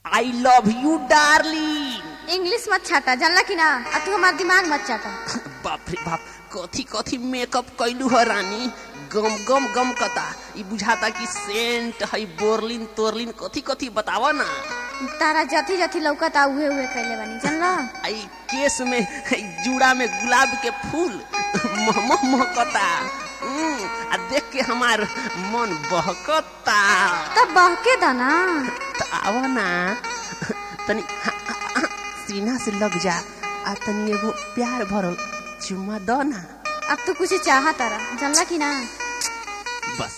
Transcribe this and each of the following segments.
I love you darling English मत छाटा जानला कि ना आ तू हमार दिमाग मत चाटा बाप रे बाप कथी कथी मेकअप कैलू ह रानी गम गम गम कता ई बुझाता कि सेंट है बोरलिन तोरलिन कथी कथी बतावा ना तारा जथी जथी लौकता उहे उहे कैले बानी जानला आई केस में है जूड़ा में गुलाब के फूल महमह महकता हम्म, आ देख के हमार मन बहकता तब बहके दा ना त आवा ना तनी हा- हा- हा, सीना से लग जा आ तनी एगो प्यार भरल चुम्मा दो ना अब तू कुछ चाहा तारा जानला कि ना बस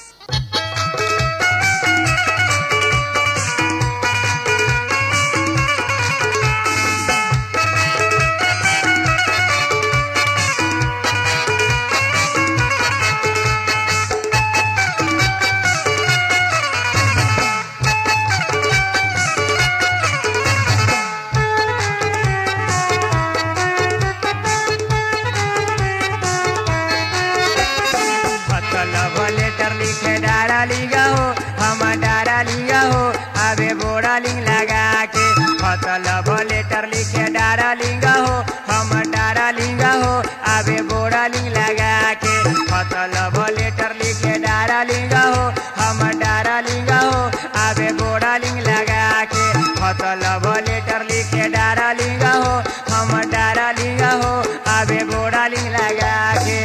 मतलब लेटर लिखे डारा लिगा हो हम डारा लिगा हो अबे बोरा लिंग लगा के मतलब लेटर लिखे डारा लिंगा हो हम डारा लिंगा हो अबे बोरा लिंग लगा के मतलब लेटर लिखे डारा लिंगा हो हम डारा लिंगा हो अबे बोरा लिंग लगा के मतलब लेटर लिखे डारा लिंगा हो हम डारा लिंगा हो अबे बोरा लिंग लगा के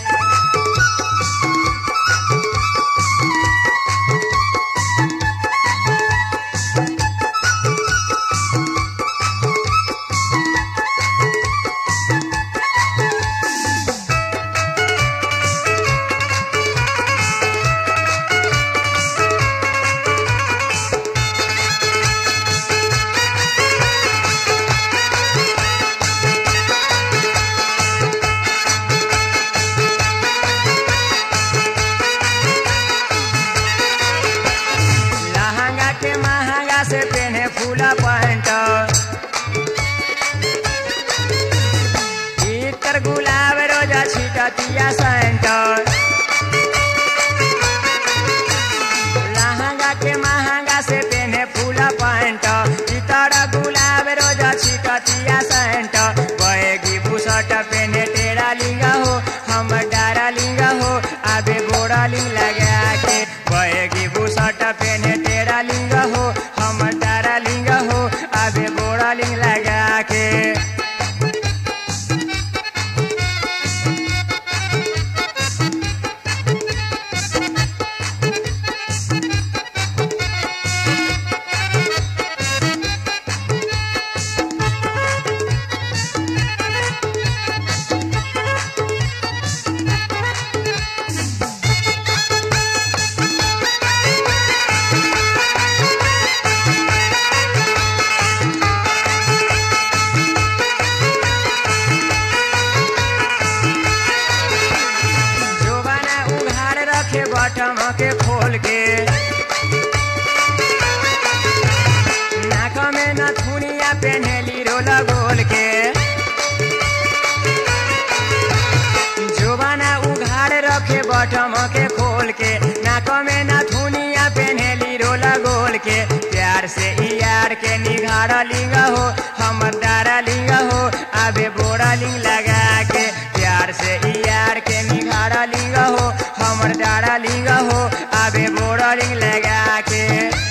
लहंगा के महंगा से पहने फूला पैंट इतर गुलाब रोजा छिटतिया सेंट लहंगा के महंगा से पहने फूला पैंट इतर गुलाब रोजा छिटतिया सेंट बहेगी बुसट पहने टेरा लिंगा हो हम डारा लिंगा हो आबे बोरा लिंग लगा के बहेगी बुसट पहने टेरा लिंगा हो हम डारा लिंगा हो आबे बोरा लिंग लगा के जोबाना उघाड़ रखे बटम के खोल के नाक में नथुनिया पेन्हेली रोल गोल के जोबाना उघाड़ रखे बटम के खोल के नाक में नथुनिया पेन्हेली रोल गोल के प्यार से ई यार के निघाड़ लिंग हो हमर डारा लिंग हो आबे बोरा लिंग लगा के प्यार से ई यार के निघाड़ा लिंग हो हमर डारा लिंग हो आबे बोरा लिंग लगा के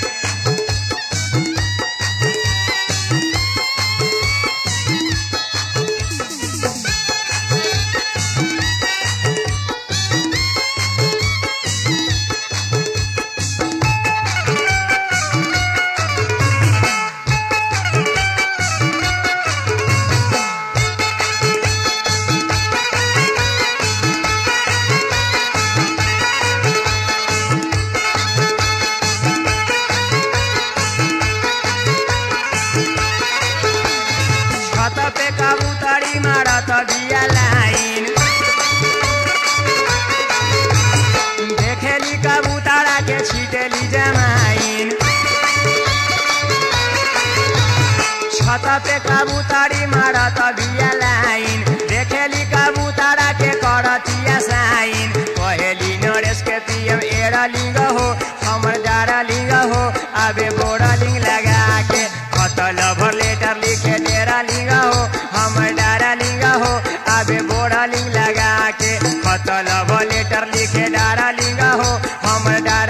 छत पे कबूतरी मारत बिया लाइन देखेली कबूतरा के छीटेली जमाइन छत पे कबूतरी मारत बिया लाइन देखेली कबूतरा के करतिया साइन कहेली नरेश के पीएम एरा लिंग हो हमर डारा लिंग हो आबे बोरा लिंग लगा के लव लेटर लिखे डारा लिंगा हो हम डारा